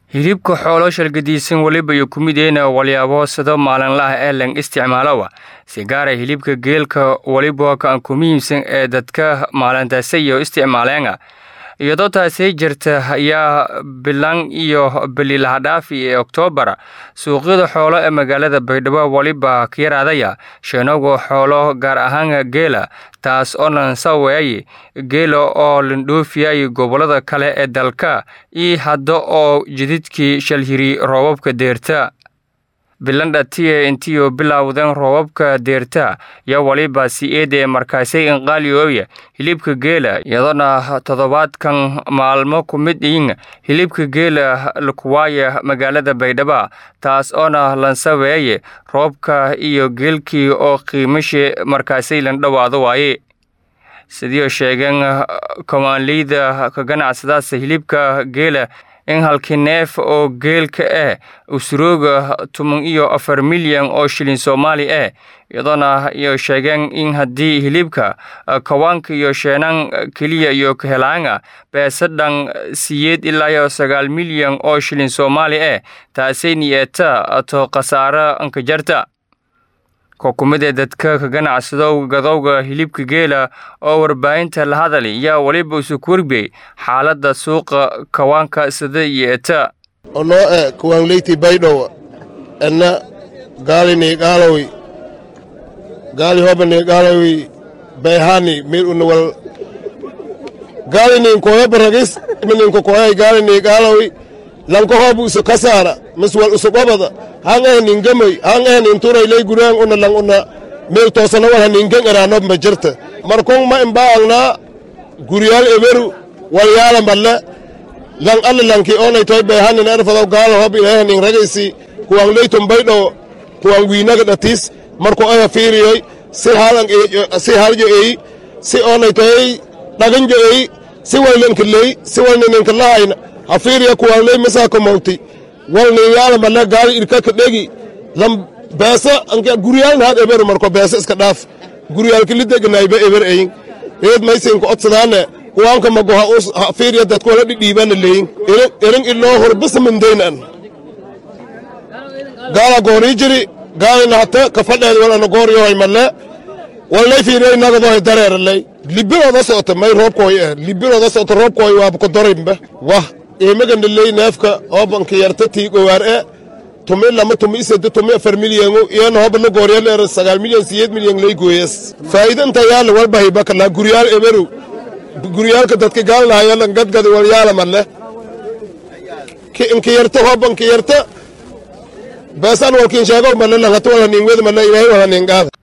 hilibka xoolo shalgadiisan weliba iyo ku mideena walyaabo sado maalinlaha ee lang isticmaalowa si gaara hilibka geelka weliba kaan ku muhiimsan ee dadka maalintaasiyo isticmaaleenga iyadoo taasi jirta ayaa bilan iyo bililahadhaafi ee oktoobar suuqyada xoolo ee magaalada baydhabo weliba ka yaraadaya sheenowga xoolo gaar ahaan geela taas oo nansaweeye geela oo lindhoofiyay gobollada kale ee dalka iyo hadda oo jididkii shalhiri roobabka deerta bilandha tiye intiyo bilowdeen roobabka deerta yaa waliba si eedee markaasay inqaaliyooya hilibka geela iyadoona toddobaadkan maalmo ku mid ihin hilibka geela lakuwaaya magaalada baydhabo taas oona lansaweeye roobka iyo geelkii oo qiimashi markaasay landhowaado waaye sidiio sheegeen komaanleyda ka ganacsadaas hilibka geela in halkii neef oo geelka ah usrooga toban iyo afar milyan oo shilin soomaali ah iyadoona iyo sheegeen in haddii hilibka kawaanka iyo sheenan keliya iyo kahelaanga beesadhan siyeed ilaa iyo sagaal milyan oo shilin soomaali ah taasay niyeeta to khasaaro ankajarta kokumidee dadka ka ganacsado gadowga hilibka geela oo warbaahinta la hadali yaa weliba isuku warbiyey xaaladda suuqa kawaanka sida iyo eta onoo e kawaanleyti baydhow enna gaalini gaalowi gaali hobani gaalowi bayhani mir unawal gaalinin koyo baragis mininko koyay gaalini gaalowi lanko hobu isu kasaara miswal isu qobada han eh ningamay han eh ninturay lay guraan una lang una meel toosana wal haningan eraanob ma jirta markon ma imbaangnaa guryaal eberu walyaala malle lang alle lanki onay toy behanin erfadaw gaala hob ilahay nin ragaysi kuwang leyton baydho kuwang wiinaga dhatis marko aya fiiriyoy si halan si haljo eyi si onay toy dhaganjo eyi si walnankiley si walnininkilahayna hafiiriya kuwaanley misaako mawti walninyaala male gaali irkaka dhegi lam beesa anka guryaalna had eberu marko beesa iska dhaaf guryaalka lideganayba eber eyin eed maysinka odsadaane kuwaanka magoha hafiiriya dadku wala dhidhiibana leyin erin iloo horbismindeynan gaala goorii jiri gaalina hata kafadheed walana gooryohay male walnay fiiriya inagadohay dareeraley libirooda socota may roobkooy eh libirooda socota roobkooy waaba kodorimba wah eemagandhaley neefka hoobanka yarta tiigowaar e tumi lama tumi isede tumi afar milyangu iyana hoba la gooryaleer sagaal milyan siyeed milyan lay gooyas faa'iida inta yaala walbahiba kalaa guryaal eberu guryaalka dadka gaalnahayalan gadgad walyaala male inka yarta hoobanka yarta beesan walkin sheego male langata walhanin wed male ilaahay walhanin qaada